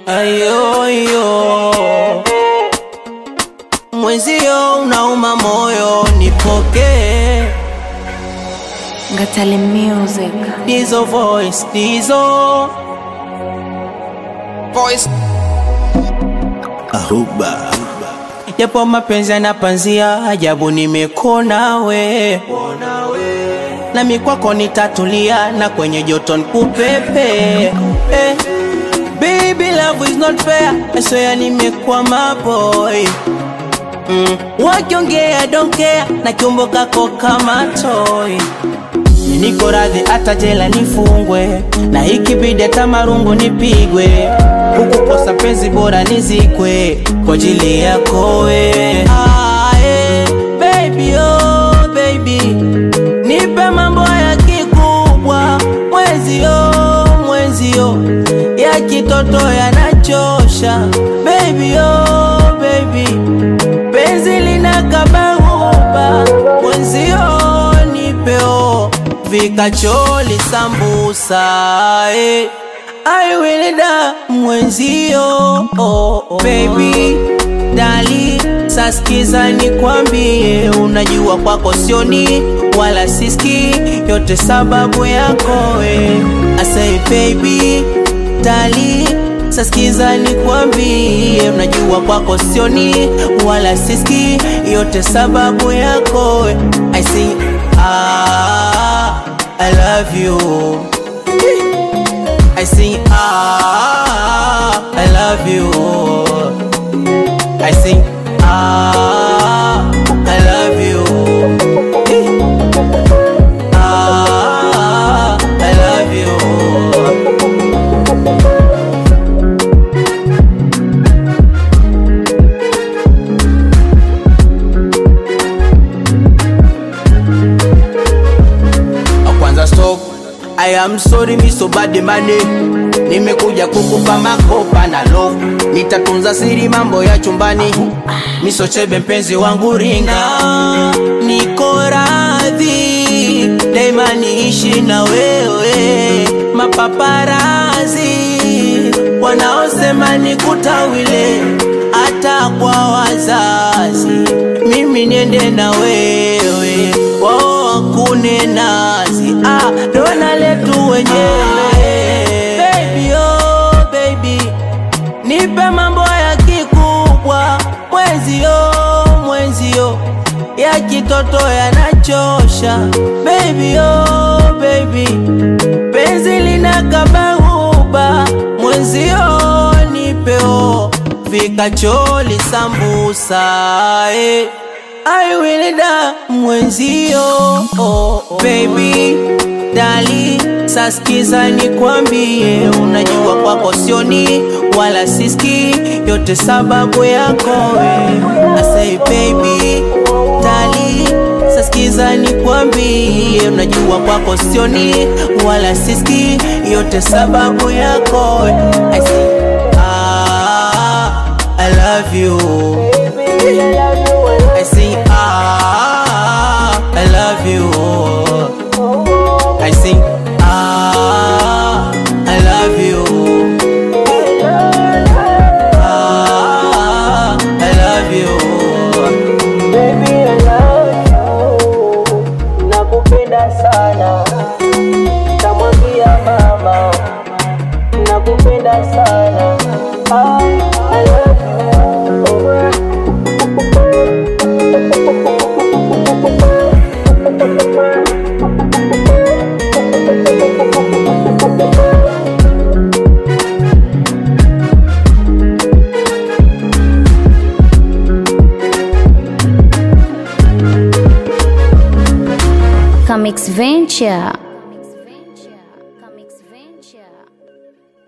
ayoyo mwenzio unauma moyo nipokee Ngatale Music. dizo voice dizo Voice. Ahuba japo mapenzi yanapanzia ajabu nimekona we nami kwako nitatulia na kwenye joto nikupepe eh. Baby love is not fair asoya nimekwama boy mm. wakiongea don't care na kiumbo kako kama toy niko radhi hata jela nifungwe na ikibidi hata marungu nipigwe hukukosa penzi bora nizikwe kwa ajili yako we ah, eh, baby, oh, baby nipe mambo ya kikubwa mwenzio mwenzio ya kitoto yanachosha baby, oh, baby penzi lina kabahuba mwenzio nipeo vikacholi sambusa eh. I will da mwenzio oh, oh. Baby dali saskiza nikwambie, unajua kwako sioni wala siski, yote sababu yako we. I say baby dali saskiza nikwambie, unajua kwako sioni wala siski, yote sababu yako we. I say ah, I love you I sing ah, I love you. I sing ah, I love you. Eh. Ah, I love you. kwanza stop I am sorry mi so bad money nimekuja kukupa makopa na love nitatunza siri mambo ya chumbani misochebe mpenzi wangu ringa niko radhi daima niishi na wewe mapaparazi wanaosema nikutawile hata kwa wazazi mimi niende na wewe wao wakune nazi ah, dona letu wenyewe baby, oh, baby nipe mambo ya kikubwa mwenzio mwenzio ya kitoto yanachosha baby, oh, baby penzi lina kabahuba mwenzio nipeo vikacholi sambusa eh. I will da mwenzio oh, oh. Baby dali saskiza nikwambie, unajua kwako sioni wala siski, yote sababu yako we. I say baby dali saskiza nikwambie, unajua kwako sioni wala siski, yote sababu yako we. I say ah, I love you. I sing ah, I love you. I sing ah, I love you. Ah, I love you. Baby, I love you. Nakupenda sana. Tamwambia mama. Nakupenda sana. Ah, I love you. Comics Venture.